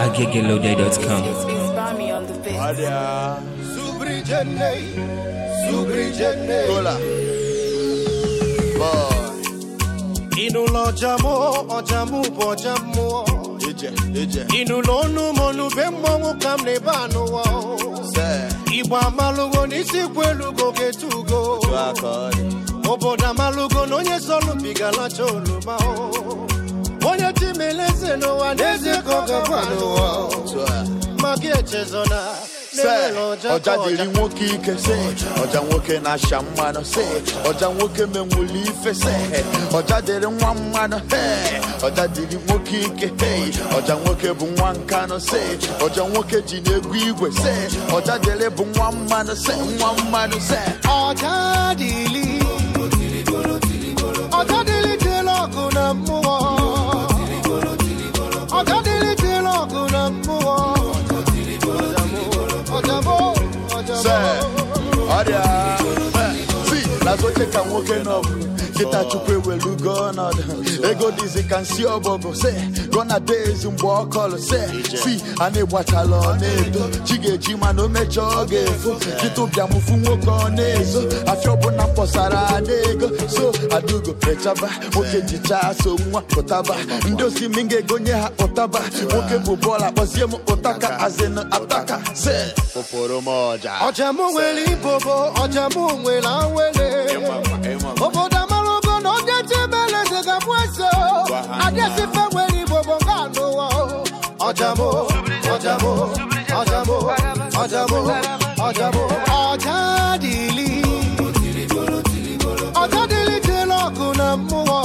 aggegeloday.com. It's Bami on the beat. Adia. Subrijene, Subrijene. Kola. Boy. Ịnụlọ ọjamụ, ọjamụ bụ ọjamụ. Ije, ije. Ịnụlọ ọnụ m ọnụbe mmọnwụ ka m na-ebe anụwa. Se. Igbo amalụgo n'isi kwelugo ga-etugo. Tu akọọdị. Obodo amalụgo na onye sọlụbigalacha oroma. Onye timeleze n'ụwa n'eze ka ọ gakwa n'ụwa. Tu a. Maka echezona. Se. na-enwere ọja Ọja ka dịrị nwoke ike se. Ọja nwoke na-asha mmanụ se. Ọja nwoke menwuli ife se. Ọja dịrị nwa mmanụ he. Ọja dịrị nwoke ike he. Ọja nwoke bụ nwa nkanụ se. Ọja nwoke ji na-egwu igwe se. Ọja dịrị bụ nwa mmanụ se. Nwa mmanụ se. ọja dịlị ọja dịlị tịlị ọgụ na mmụọ ọja dịlị tịlị ọgụ na mmụọ ọjamụ se ọjamụ ọrịa si n'azụ ka nwoke n'ọgụ kịta chukwu ewelugo ọnọdụ ego dịzi ka nsi ọbọgụ se gọna days mgbe ọ kọlụ se si a na-egbachala ọ na-edo chi ga-eji mana o mechaa ọ ga-efo kịta ụbịamụfu nwoke ọ na-ezo afịa ọbụla mkpọsara ada ego so adugo rechaba nwoke jichaa so nwa ụtaba ndị osimi ga-egonye ha ụtaba nwoke bụ bọọlụ akpọzie m ụtaka azịnụ ataka se pụpụrụ m ọja ọjamụ nwere ibobo ọjamụ nwere awele obodo amalogo na onye tibeleze ga-abụ eze adịsife nwere ibobo nga anụwa ọjamụ ọjamụ ọjamụ ọjamụ ọjamụ ọja dịlị ọja dịlị tịlị ọgụ na mmụọ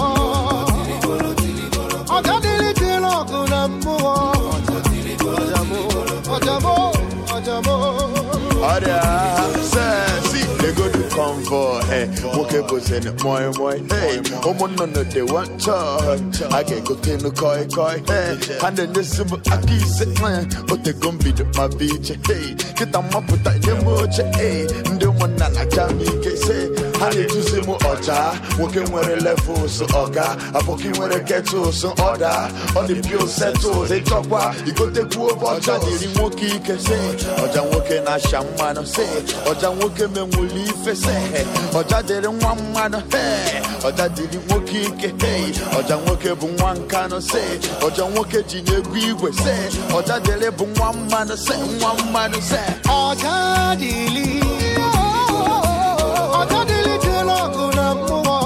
ọja dịlị tịlị ọgụ na mmụọ ọjamụ ọjamụ ọjamụ ọrịa sesi legodu convoy eh, nwoke bụzin moi moi hey, ụmụnnụnụ dị wanchọ a ga-egotenu koi koi hey, ha na-enyezi m aka ise eh, otego mbido ma bụ iche hey, kịta mmapụta nye m oche hey, ndị ụmụnna na-aja m ike se ha na-eduzi m ọja nwoke nwere levels ọga abụkị nwere ketos ọda ọ dị pio setos ịchọkwa igotekwu ọja dịrị nwoke ike se ọja nwoke na-asha mmanụ se ọja nwoke menwuli ife se ọja dịrị nwa mmanụ he ọja dịrị nwoke ike he ọja nwoke bụ nwa nkanụ se ọja nwoke ji na-egwu igwe se ọja dịrị bụ nwa mmanụ se nwa mmanụ se ọja dịlị ọja dịlị tịlị ọgụ na mmụọ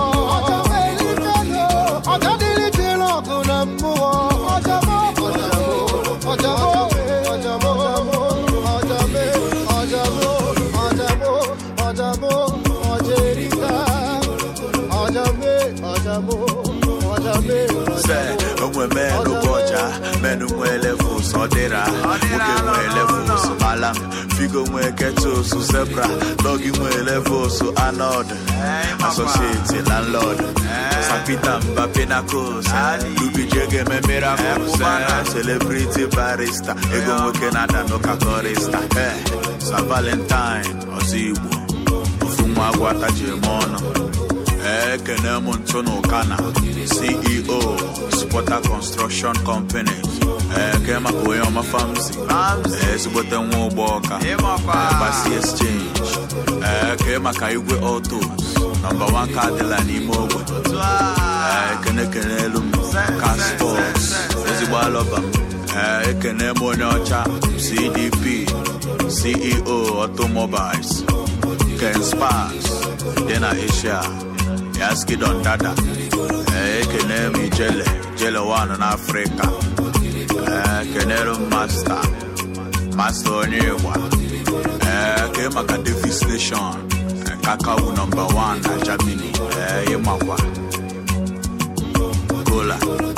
ọja dịlị tịlị ọgụ na mmụọ ọjamụ ọjamụ ọjamụ ọjamụ ọjamụ ọjamụ ọjamụ ọjerika ọjamụ ọjamụ ọjamụ se onwe menụ bụ ọja menụ nwee levels ọ dịra nwoke nwee levels malam figo nwee ketos zebra dọgi nwee levels anod asosieti landlord sapita mba pinacos lubijege me miracles eh, celebrity barista ego nwoke na-ada n'ụka korista eh, sa valentine ọzọ igbo ofu nwa agwa tajiri m ọnụ ekene m ntụ n'ụkana ceo supporter construction company eke maka onye ọma famsi ezigbote nwa ụgbọ ọka gbasi exchange eke maka igwe autos nọmba 1 ka adịla n'ime ogbe ekene kene elu m ka sports ezigbo alọba m ekene m onye ọcha cdp ceo automobiles ken spas dị na asia yaskidon dada ekene m ijele jele wan n'afrịka ekenere m masta masta onye ịgba eke maka davis nation kakawu nọmba 1 na germany ịmakwa kola